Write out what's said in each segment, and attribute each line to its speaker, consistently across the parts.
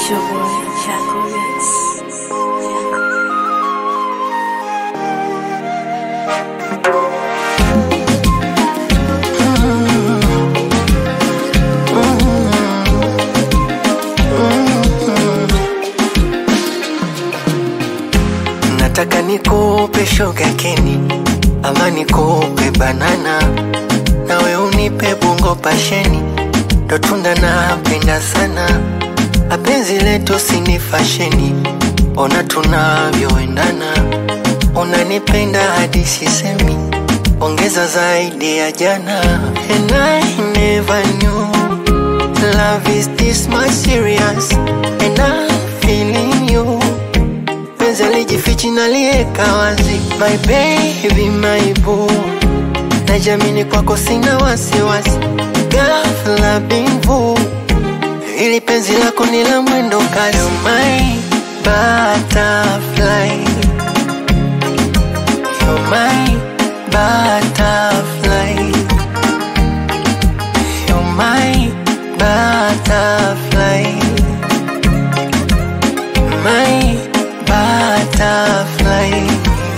Speaker 1: It's your boy, Chaco Rex.
Speaker 2: Nataka nikupe sugar keni ama nikupe banana, nawe unipe bungo pasheni, ndo tunda napenda sana. Apenzi letu sini fasheni, ona tunavyoendana, unanipenda hadi sisemi, ongeza zaidi ya jana. And I never knew love is this much serious, and I'm feeling you penzi alijifichi nalieka wazi, my baby, my boo, najamini kwako sina wasiwasi, ghafla bimvu, ili penzi lako ni la mwendo kasi, You're my butterfly, You're my butterfly, You're my butterfly, my butterfly.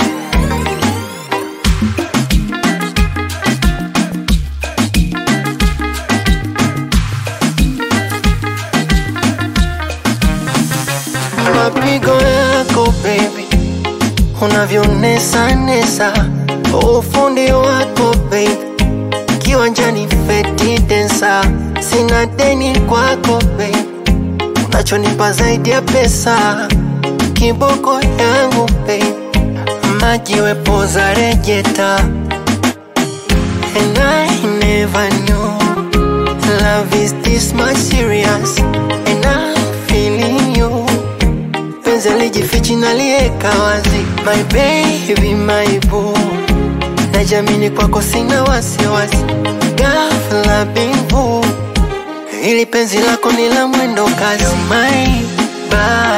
Speaker 2: Mapigo yako baby, unavyonesa nesa, ufundi wako baby, kiwanjani feti densa, sina deni kwako baby, unachonipa zaidi ya pesa, kiboko yangu baby, maji wepoza rejeta, and I never knew love is this much serious, and I'm feeling you penzi alijifichi nalieka wazi, my baby, my boo, najamini kwako sina wasiwasi, ghafla bimvu, ili penzi lako ni la mwendo kasi, You're my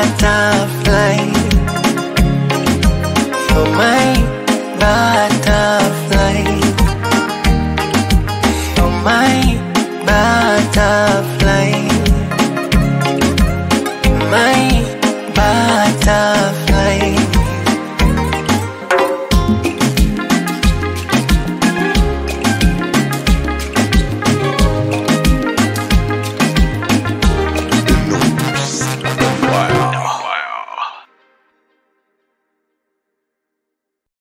Speaker 2: butterfly, You're my butterfly.